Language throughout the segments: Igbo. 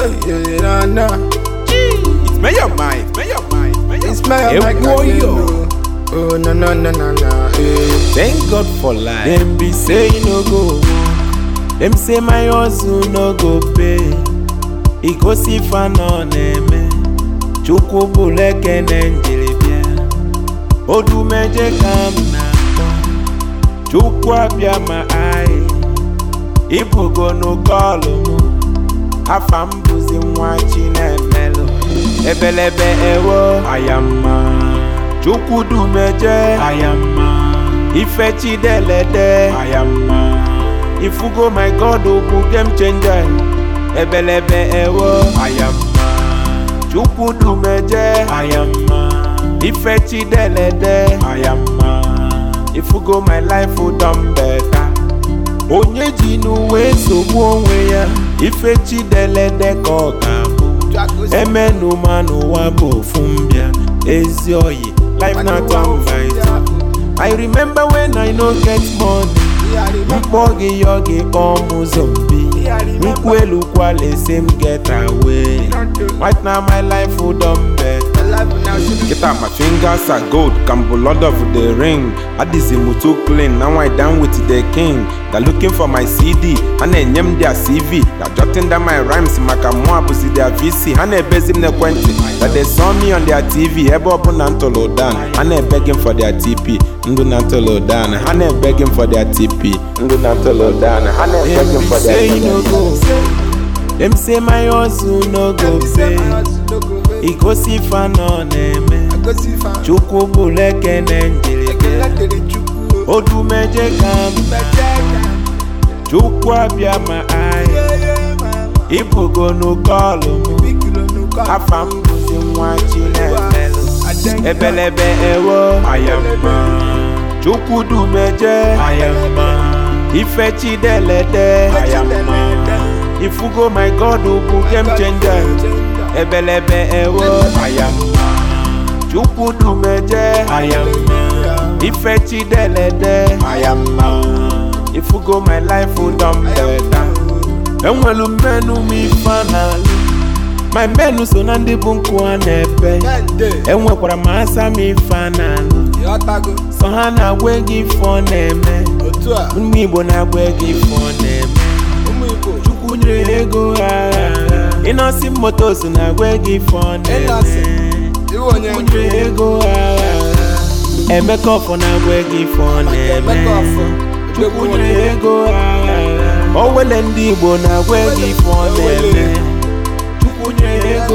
yeah, nah, nah. It's Mayor Mike, Mayor Mike, Mayor It's my Hey, mic warrior. again, oh. Oh, no, no, no, no, no, eh. Thank God for life. Them be say you no go. Them say my hustle no go pay. E go see fan on eme. Chukwu bụrụ ekene njiri bịa. Odumeje ka m na-akpọ. Chukwu abịa ma anyị. Ibugo n'ụkọlụ mụ. Afa m bụzi nwa Chinemelụ. Ebelebe ewo ayamma. Chukwu dumeje ayamma. Ife Chidelede ayamma. Ifugo my God okwu game changer. Ebelebe ewo ayamma. Chukwu dumeje ayamma. Ife Chidelede ayamma. Ifugo my life done better. Onye ji n'uwe nsogbu onwe ya. Ife Chidelede ka ọ ga-abụ. emenụma n'ụwa bụ ofu mbịa ezi oyi life na turn by turn. I remember when I no get money mkpọ gị yọ gị kpọọ m zombi nkwu elu kwala ese m get away right now my life done better Kita my fingers are gold, Cambo Lord of the Ring. Adizi too clean, now I down with the king. They're looking for my CD, and then them their CV. They're jotting down my rhymes, Makamwa pussy their VC. And they bezim the quantity. That they saw me on their TV, Ebo Nantolo Dan. And they begging for their TP, Ndu Nantolo Dan. And they begging for their TP, Ndu Nantolo Dan. And they begging for their TP. Them say my hustle no go pay. Igosi fan ọ na-eme Chukwu bụrụ ekene njiri bịa Odumeje ka m Chukwu abịa ma anyị Ibugo n'ụkọlụ m Afa m bụzi nwa Chinemelụ Ebelebe ewo ayamma Chukwu dumeje ayamma Ife Chidelede ayamma Ifugo my God bụ game changer Ebelebe ewo ayamma Chukwu dumeje ayamma Ife Chidelede ayamma Ifugo my life done better Enwelu mmenu m ife n'alụ My menu so na ndị bụ nkụ a na-epe Enwekwara m asa m ife a n'alụ So ha na-agwa ego ife ọ na-eme Ụmụ Igbo na-agwa ego ife ọ na-eme Chukwu nyere ha ego agha ịnọsi motos na-agwa ego ife ọ na-eme Chukwu nyere ha ego agha Emeka ọfọ na-agwa ego ife ọ na-eme Chukwu nyere ha ego agha Owele ndị Igbo na-agwa ego ife ọ na-eme Chukwu nyere ha ego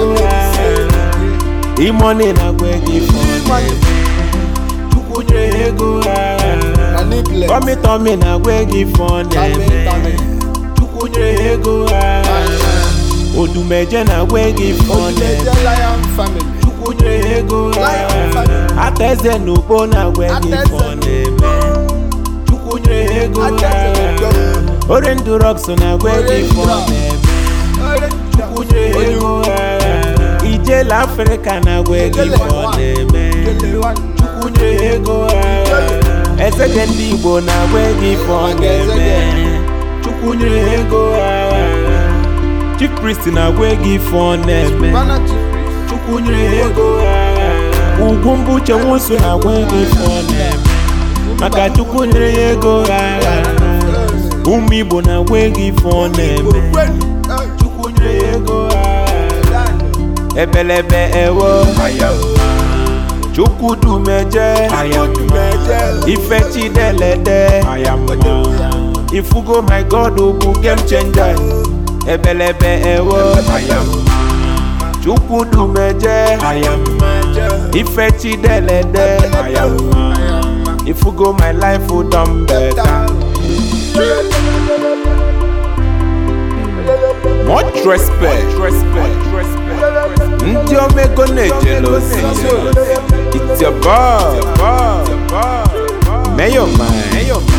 agha Imoni na-agwa ego ife ọ na-eme Chukwu nyere ha ego agha Tọmị tọmị na-agwa ego ife ọ na-eme Chukwu nyere ha ego agha Odumeje na-agwa ego ife ọ na-eme Chukwu nyere ha ego agha Ataeze na ugbo na-agwa ego ife ọ na-eme Chukwu nyere ha ego agha Ore ndụ rọks na-agwa ego ife ọ na-eme Chukwu nyere ha ego agha Ijele Afrịka na-agwa ego ife ọ na-eme Chukwu nyere ha ego agha Ezege ndị Igbo na-agwa ego ife ọ na-eme Chukwu nyere ha ego agha Chief Priest na-agwa ego ife ọ na-eme Chukwu nyere ha ego agha Ugwu mbuche nwosu na-agwa ego ife ọ na-eme Maka Chukwu nyere ya ego agha Ụmụ Igbo na-agwa ego ife ọ na-eme Chukwu nyere ya ego agha Ebelebe ewo ayamma Chukwu dumeje ayamma Ife Chidelede ayamma Ifugo my God bụ game changer Ebelebe ewo ayamma Chukwu dumeje ayamma Ife Chidelede ayamma Ifugo my life done better Much respect Ndị omego na-ejele ozi It's your boy Mayor man